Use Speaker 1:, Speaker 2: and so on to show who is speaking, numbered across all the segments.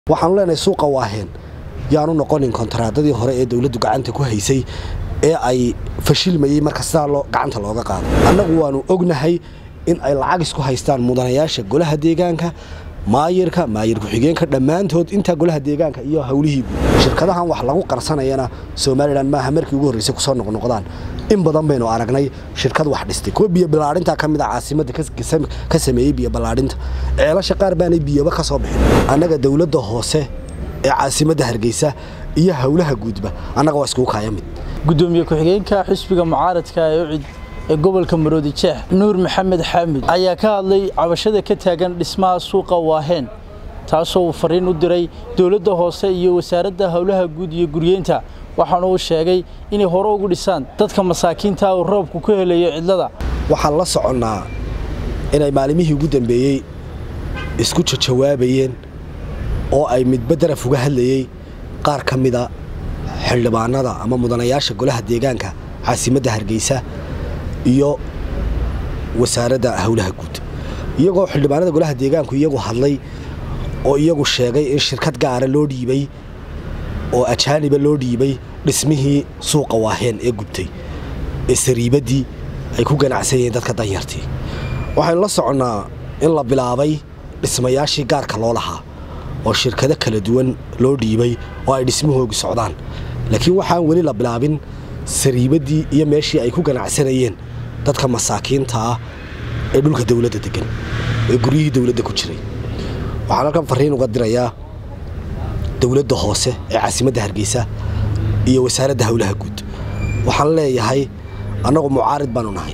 Speaker 1: waxaanu leenahay suuqa waaheen yaanu noqonin kontaraadadii hore ee dowladdu gacanta ku haysay ee ay fashilmayey marka sidaa gacanta looga qaado annagu waanu ognahay in ay lacag isku haystaan mudanayaasha golaha deegaanka maayirka maayir ku-xigeenka dhammaantood intaa golaha deegaanka iyo howlihii guud shirkadahan wax lagu qarsanayana somalilan maaha markii ugu horreysay kusoo noqnoqdaan in badan baynu aragnay shirkad wax dhistay kuwa biyo ballaadhinta ka mid a caasimadda ka sameeyey biyo ballaadhinta ceelasha qaar baanay biyaba ka soo bixin annaga dowladda hoose ee caasimadda hargeysa iyo howlaha guudba annaga waa iskugu kaaya mid
Speaker 2: gudoomiye ku-xigeenka xisbiga mucaaradka ee ucid ee gobolka maroodi jeex nuur maxamed xaamid ayaa ka hadlay cabashada ka taagan dhismaha suuqa waaheen taasoo uu fariin u diray dowladda hoose iyo wasaaradda howlaha guud iyo guryeynta waxaana uu sheegay inay hore ugu dhisaan dadka masaakiinta uu roobku ku helayo cidlada
Speaker 1: waxaan la soconnaa inay maalimihii ugu dambeeyey isku jajawaabayeen oo ay midba daraf uga hadlayey qaar ka mida xildhibaanada ama mudanayaasha golaha deegaanka caasimadda hargeysa iyo wasaaradda howlaha guud iyagoo xildhibaanada golaha deegaanku iyagu hadlay oo iyagu sheegay in shirkad gaara loo dhiibay oo ajaaniba loo dhiibay dhismihii suuqa waaheen ee gubtay ee sariibaddii ay ku ganacsanyeen dadka danyartii waxaynu la soconnaa in la bilaabay dhismayaashii gaarka loo lahaa oo shirkado kala duwan loo dhiibay oo ay dhismahoogi socdaan laakiin waxaan weli la bilaabin sariibaddii iyo meeshii ay ku ganacsanayeen dadka masaakiinta ah ee dhulka dowladda degan ee guryihii dowladda ku jiray waxaan halkan fariin uga dirayaa dowladda hoose ee caasimadda hargeysa iyo wasaaradda howlaha guud waxaan leeyahay annagu mucaarid baanu nahay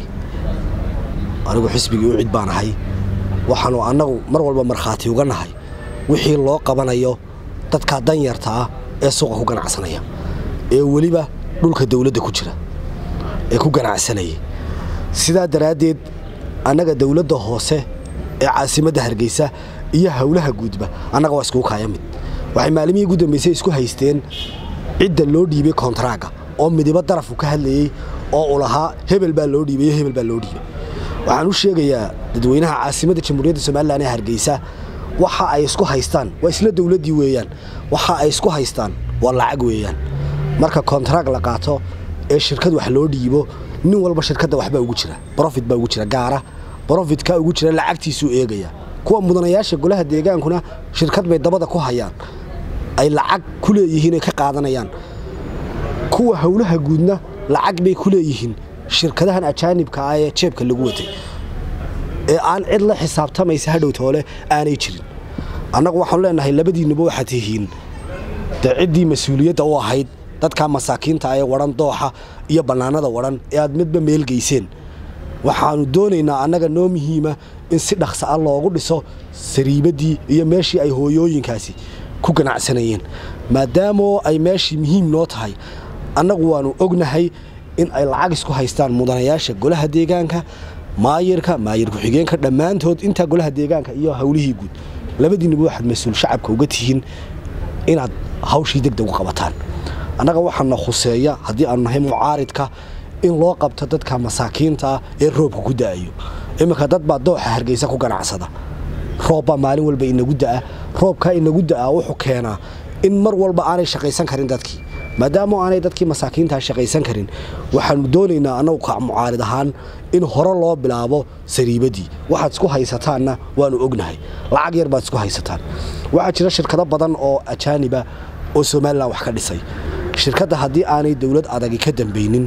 Speaker 1: anigu xisbigii u cid baan ahay waxaanu annagu mar walba markhaati uga nahay wixii loo qabanayo dadka danyarta ah ee suuqa ku ganacsanaya ee weliba dhulka dowladda ku jira ee ku ganacsanayay sidaa daraaddeed annaga dowladda hoose ee caasimadda hargeysa iyo howlaha guudba annaga waa iskugu kaaya mid waxay maalimihii ugu dambaysay isku haysteen cidda loo dhiibay kontaraaga oo midibo darafu ka hadlayey oo u lahaa hebel baa loo dhiibay iyo hebel baa loo dhiibay waxaan u sheegayaa dadweynaha caasimadda jamhuuriyadda somalilan ee hargeysa waxa ay isku haystaan waa isla dowladdii weeyaan waxa ay isku haystaan waa lacag weeyaan marka kontarag la qaato ee shirkad wax loo dhiibo nin walba shirkadda waxbaa ugu jira brofit baa ugu jira gaara brofitka ugu jira lacagtiisuu eegaya kuwa mudanayaasha golaha deegaankuna shirkad bay dabada ku hayaan ay lacag ku leeyihiin ay ka qaadanayaan kuwa howlaha guudna lacag bay ku leeyihiin shirkadahan ajaanibka ah ee jeebka lagu watay ee aan cid la xisaabtamaysa hadhowtoole aanay jirin annagu waxaanu leenahay labadiinnuba waxaad tihiin dee ciddii mas-uuliyadda u ahayd dadka masaakiinta ee wadhan dooxa iyo bannaanada wadhan ee aad midba meelgeyseen waxaannu doonaynaa annaga noo muhiima in si dhaqsa a loogu dhiso sariibaddii iyo meeshii ay hooyooyinkaasi ku ganacsanayeen maadaamoo ay meeshii muhiim noo tahay annagu waannu ognahay in ay lacag isku haystaan mudanayaasha golaha deegaanka maayirka maayir ku-xigeenka dhammaantood intaa golaha deegaanka iyo howlihii guud labadiinnuba waxaad mas-uul shacabka uga tihiin inaad hawshii degdeg u qabataan annaga waxaana khuseeya haddii aanu nahay mucaaridka in loo qabto dadka masaakiinta ah ee roobka ku da'ayo iminka dad baa dooxa hargeysa ku ganacsada roobbaa maalin walba inagu da'a roobkaa inagu da'aa wuxuu keenaa in mar walba aanay shaqaysan karin dadkii maadaama aanay dadkii masaakiintaa shaqaysan karin waxaanu doonaynaa annagu ka mucaarid ahaan in hore loo bilaabo sariibaddii waxaad isku haysataanna waanu ognahay lacag yar baad isku haysataan waxaa jira shirkado badan oo ajaaniba oo somalilan wax ka dhisay shirkadda haddii aanay dowlad adagi ka dambaynin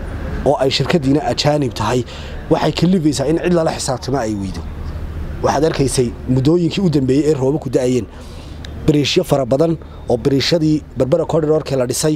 Speaker 1: oo ay shirkaddiina ajaanib tahay waxay kalifaysaa in cid lala xisaabtamo ay weydo waxaad arkaysay muddooyinkii u dambeeyey ee rooba ku da'ayeen bariishyo fara badan oo bariishadii berbera cordidorkee la dhisay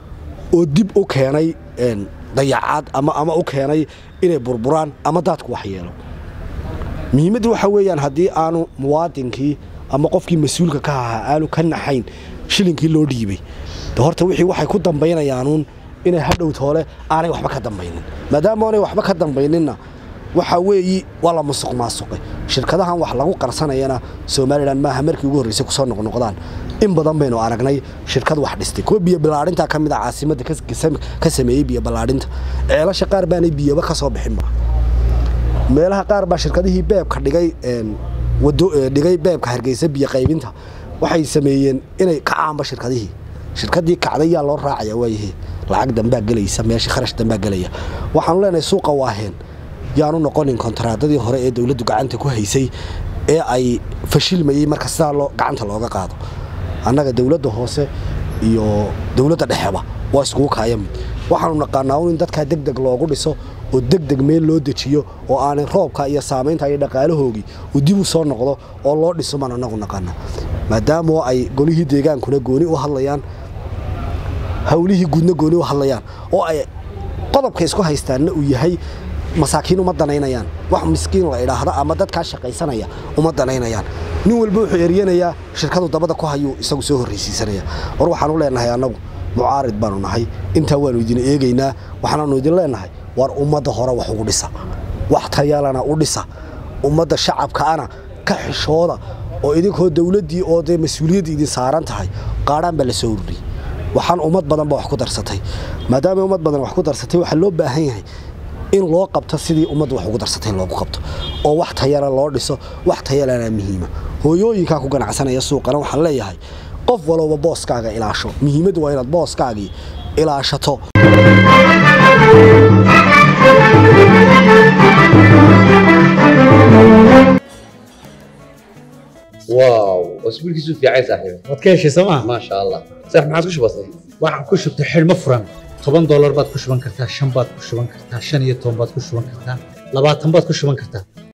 Speaker 1: oo dib u keenay dayacaad ama u keenay inay burburaan ama daadku wax yeelo muhiimaddu waxaa weeyaan haddii aanu muwaadinkii ama qofkii mas-uulka ka ahaa aanu ka naxayn shilinkii loo dhiibay de horta wixii waxay ku dambaynayaanuun inay hadhow toole aanay waxba ka dambaynin maadaama aanay waxba ka dambayninna waxaa weeyi waa la musuq maasuqay shirkadahan wax lagu qarsanayana somalilan maaha markii ugu horreysay kusoo noqnoqdaan in badan baynu aragnay shirkad wax dhistay kuwa biyo ballaadhinta ka mid a caasimadda ka sameeyey biyo ballaadhinta ceelasha qaar baanay biyaba ka soo bixinba meelaha qaar baa shirkadihii beebka dhigay dhigay beebka hargeysa biyo qaybinta waxay sameeyeen inay kacaanba shirkadihii shirkadii kacday yaa loo raacaya waayahe lacag dambaa gelaysa meesha kharash dambaa gelaya waxaanu leenahay suuqa waaheen yaanu noqonin kontaraadadii hore ee dowladdu gacanta ku haysay ee ay fashilmayey marka sidaa loo gacanta looga qaado annaga dowladda hoose iyo dowladda dhexeba waa iskugu kaaya mid waxaanu naqaanaa un in dadkaa deg deg loogu dhiso oo deg deg meel loo dejiyo oo aanay roobka iyo saamaynta iyo dhaqaalahoogii uu dib u soo noqdo oo loo dhiso maan annagu naqaana maadaama ay golihii deegaankuna gooni u hadlayaan hawlihii guudna gooni u hadlayaan oo ay qodobka isku haystaanna uu yahay masaakiin uma danaynayaan wax miskiin la idhaahda ama dadkaa shaqaysanaya uma danaynayaan nin walba wuxuu eryanayaa shirkadu dabada ku hayuu isagu soo horraysiisanaya war waxaanu leenahay annagu mucaarid baanu nahay intaa waanu idin eegaynaa waxaanaanu idin leenahay war ummadda hore wax ugu dhisa wax tayalana u dhisa ummadda shacabkaana ka xishooda oo idinkoo dowladdii oo dee mas-uuliyaddii idin saaran tahay qaadhaan baa la soo ururiyey waxaan ummad badan ba wax ku darsatay maadaama ummad badan wax ku darsatay waxaa loo baahan yahay in loo qabto sidii ummaddu wax ugu darsatay in loogu qabto oo wax tayala loo dhiso wax tayalana muhiima hooyooyinkaa ku ganacsanaya suuqana waxaan leeyahay qof walowba booskaaga ilaasho muhiimaddu waa inaad booskaagii ilaashato
Speaker 3: واو اسبوعك في عين صاحبي
Speaker 4: waad ka heshay sooma
Speaker 3: ما شاء الله صح ما عادش بسيط
Speaker 4: waxaan ku shubtay xidhmo furan toban doolar baad ku shuban kartaa shan baad ku shuban kartaa shan iyo toban baad ku shuban kartaa labaatan baad ku shuban kartaa